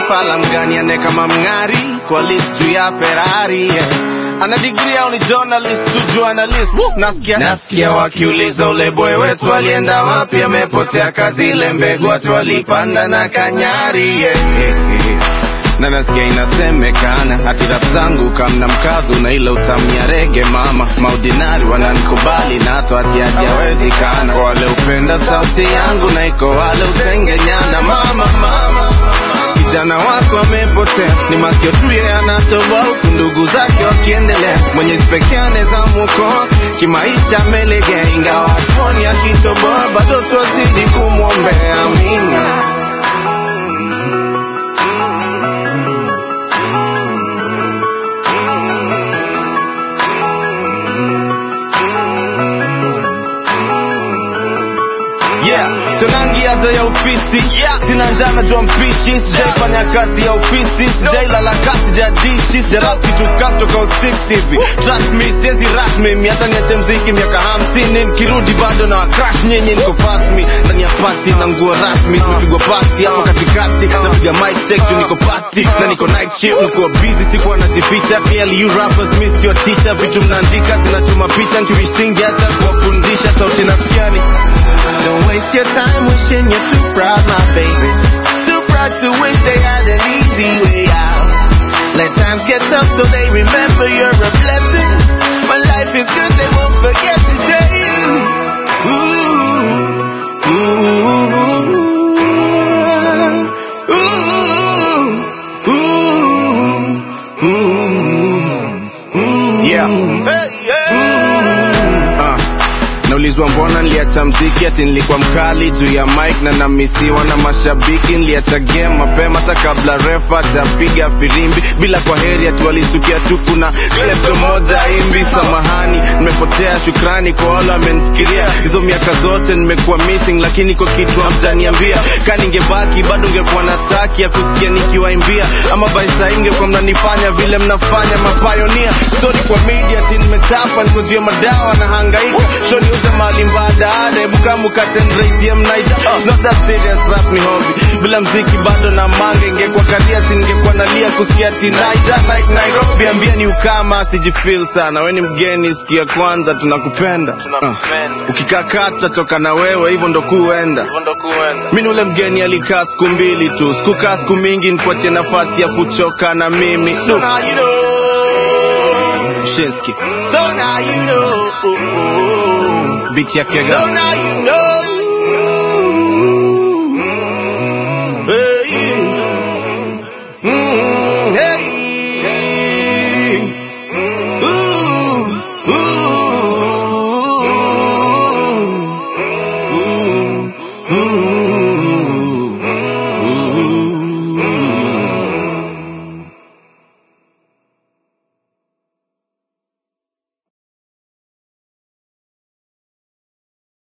fala mgani ane kama mng'ari kwa list juu ya Ferrari yeah. ana degree au ni journalist tu journalist Woo! nasikia nasikia wakiuliza ule boy wetu alienda wapi amepotea kazi ile mbegu watu walipanda na kanyari yeah, yeah, yeah na nasikia inasemekana hati rap zangu kamna mkazo na ile utamia rege mama maudinari wananikubali na hata hati hajawezekana kwa wale upenda sauti yangu na iko wale usengenyana mama mama kijana wako amepotea ni masikio tu yeye anatoboa huku ndugu zake wakiendelea mwenyezi pekee anaweza mwokoa kimaisha amelegea ingawa hatuoni akitoboa bado twazidi kumwombea amina yeah sonangiazo ya ofisi yeah. sina njaa najua mpishi sijaifanya kazi ya ofisi sijailala kasi jadishi sijarap kitu katoka usiksi hivi trust me siezi rasmi mi hata niache mziki miaka hamsini nikirudi bado na wakrash nyinyi niko pasmi ndani ya pati na nguo rasmi zimepigwa pasi hapo katikati napiga mic check juu niko pati na niko night shift nikuwa busy sikuwa najificha clearly you rappers missed your teacher vitu mnaandika zinachoma picha nkiwisingi hata kuwafundisha sauti nasikiani Don't waste your time wishing you're too proud, my baby. Too proud to wish they had an easy way out. Let times get tough so they remember you're a blessing. When life is good, they won't forget to say, ooh, ooh, ooh, ooh, ooh. Yeah. Hey, yeah. Uh. Naulizwa mbona niliacha mziki ati nilikuwa mkali juu ya mic na namisiwa na mashabiki. Niliacha game mapema hata kabla refa atapiga firimbi, bila kwa heri ati walisukia tu kuna klepto moja imbi. Samahani, nimepotea, shukrani kwa wale wamenifikiria. Hizo miaka zote nimekuwa missing, lakini kwa kitu hamjaniambia. Ka ningebaki bado ngekuwa na taki ya kusikia nikiwaimbia, ama by saa hii mngekuwa mnanifanya vile mnafanya mapayonia. Story kwa media ati nimechapa, niko juu ya madawa na hangaika show niuze mali mbadala hebu kama ukatendraisie mnaita It's not that serious rap ni hobby bila mziki bado na mange ingekuwa karia singekuwa nalia kusikia tinaija like Nairobi ambia ni ukama sijifeel sana we ni mgeni sikia kwanza tunakupenda uh. ukikaa tutachoka na wewe hivyo ndo kuenda mi ni ule mgeni alikaa siku mbili tu sikukaa siku mingi nikuachie nafasi ya kuchoka na mimi so now you know. Shinski. So now you know. Beat ya kega. So now you know.